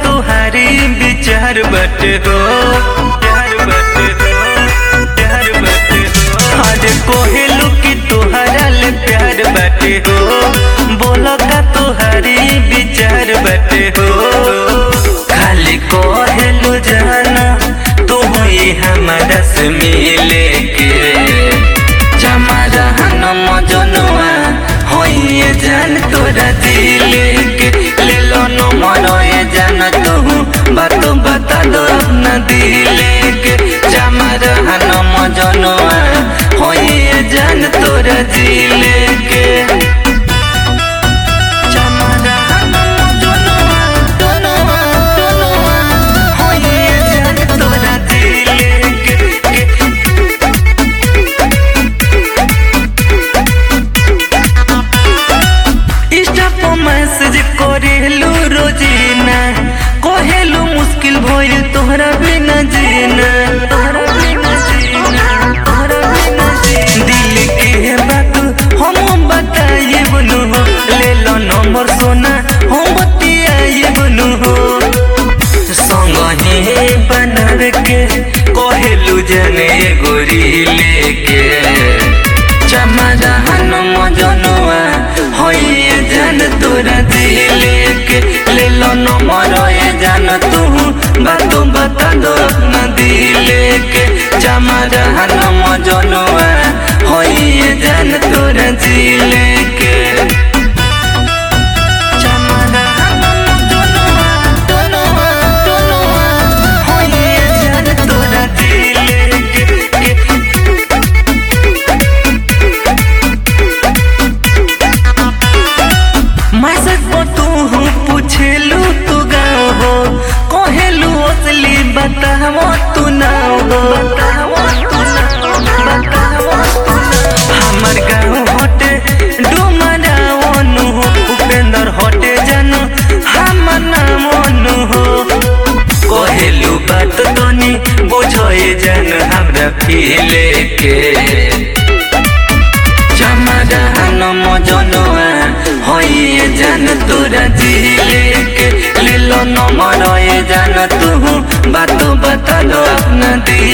तुहारी विचार बटे हो प्यार बटे हो प्यार बटे हो आज कोहेलू की तुहरा ले प्यार बटे हो बोलो का तुहारी विचार बटे हो खाली कोहेलू जाना तू ही हमारा से मिले के चमरहन मजनुआ होइए जान तोरा दिल के ले लो नो मरोए जान तू बात बता दो अपना दिल के चमरहन मजनुआ होइए जान तोरा दिल के चमरहन मजनुआ, तनुआ, तनुआ, होइए जान तोरा दिल के, के इंस्टा पर मैसेज करेलू रोजीना कहेलू मुश्किल भइल तोहरा बिना जीना तोहरा बिना जीना तोहरा बिना जीना दिल के बात हम बताइए बनू हो ले लो नंबर सोना हम बतियाइए बनू हो संग ही बनावे के कहेलू जने गोरी लेके चमदाहन मजनुआ होइए जान तोरा दिल के ले लो नंबर ये जान तू बात बता दो अपना दिल के चमदाहन मजनुआ होइए जान तोरा दिल के चमदाहन मजनुआ, तनुआ, तनुआ, होइए जान तोरा दिल के, के मैसेज पर तू हूँ पूछेलू तू गाँव हो कहेलू असली बतावो तू नाव हो बतावो तू नाव, बतावो तू नाव। हमर गाँव हटे डुमरावनु हो उपेंद्र हटे जानो हमर नाम अनु हो कहेलू बात तनी बुझे जान हमरा फीले के चमदाहन मजनुआ होइए जान तोरा दिल के ले लो नंबर ये जान तू बात बता दो अपना दिल